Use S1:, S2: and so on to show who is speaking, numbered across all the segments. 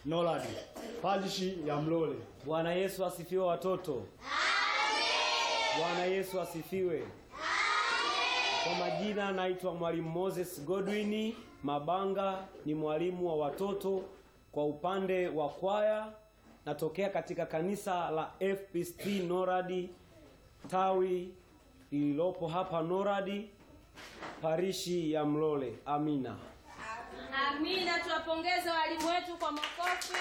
S1: Noradi, parishi ya Mlole.
S2: Bwana Yesu asifiwe watoto. Bwana Yesu asifiwe. Kwa majina naitwa Mwalimu Moses Godwin Mabanga, ni mwalimu wa watoto kwa upande wa kwaya. Natokea katika kanisa la FPCT Noradi tawi lililopo hapa Noradi parishi ya Mlole. Amina.
S3: Amina, tuwapongeze walimu wetu kwa makofi.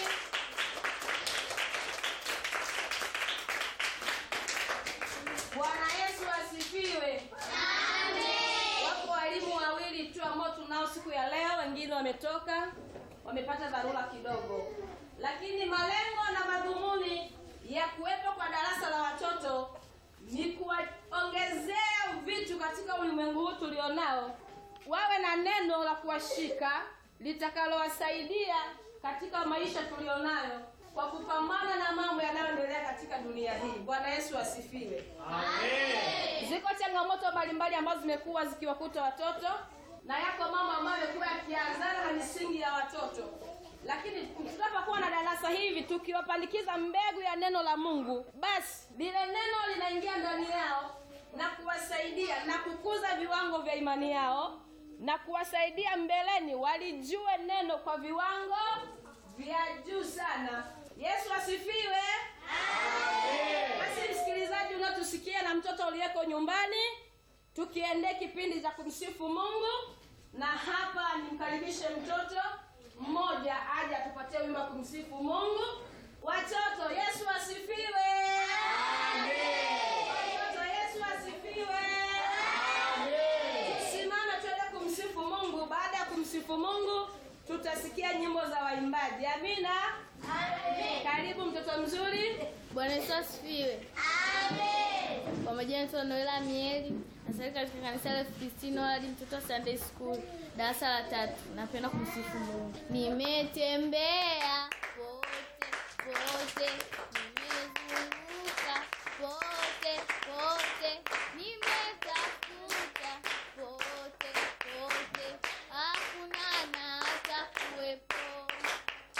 S3: Bwana Yesu asifiwe. Wapo walimu wawili tu ambao tunao siku ya leo, wengine wametoka, wamepata dharura kidogo, lakini malengo na madhumuni ya kuwepo kwa darasa la watoto ni kuwaongezea vitu katika ulimwengu huu tulionao, wawe na neno la kuwashika litakalowasaidia katika maisha tulionayo kwa kupambana na mambo yanayoendelea katika dunia hii. Bwana Yesu asifiwe. Ziko changamoto mbalimbali ambazo zimekuwa zikiwakuta watoto na yako mambo ambayo yamekuwa yakianzana na misingi ya watoto, lakini tunapokuwa na darasa hivi tukiwapandikiza mbegu ya neno la Mungu, basi lile neno linaingia ndani yao na kuwasaidia na kukuza viwango vya imani yao na kuwasaidia mbeleni walijue neno kwa viwango vya juu sana. Yesu asifiwe. Basi msikilizaji unatusikia na mtoto uliyeko nyumbani, tukiendee kipindi cha kumsifu Mungu, na hapa nimkaribishe mtoto mmoja aje atupatie wimbo wa kumsifu Mungu. Watoto, Yesu asifiwe. Watoto, Yesu asifiwe. Simama tuende kumsifu Mungu. Baada ya kumsifu Mungu, tutasikia nyimbo za waimbaji. Amina. Karibu mtoto mzuri.
S4: Bwana Yesu asifiwe. Kwa majina naitwa Noela Mieli, nasali katika kanisa la FPCT Noradi, mtoto wa Sunday School, darasa la tatu. Napenda kumsifu Mungu. Nimetembea pote pote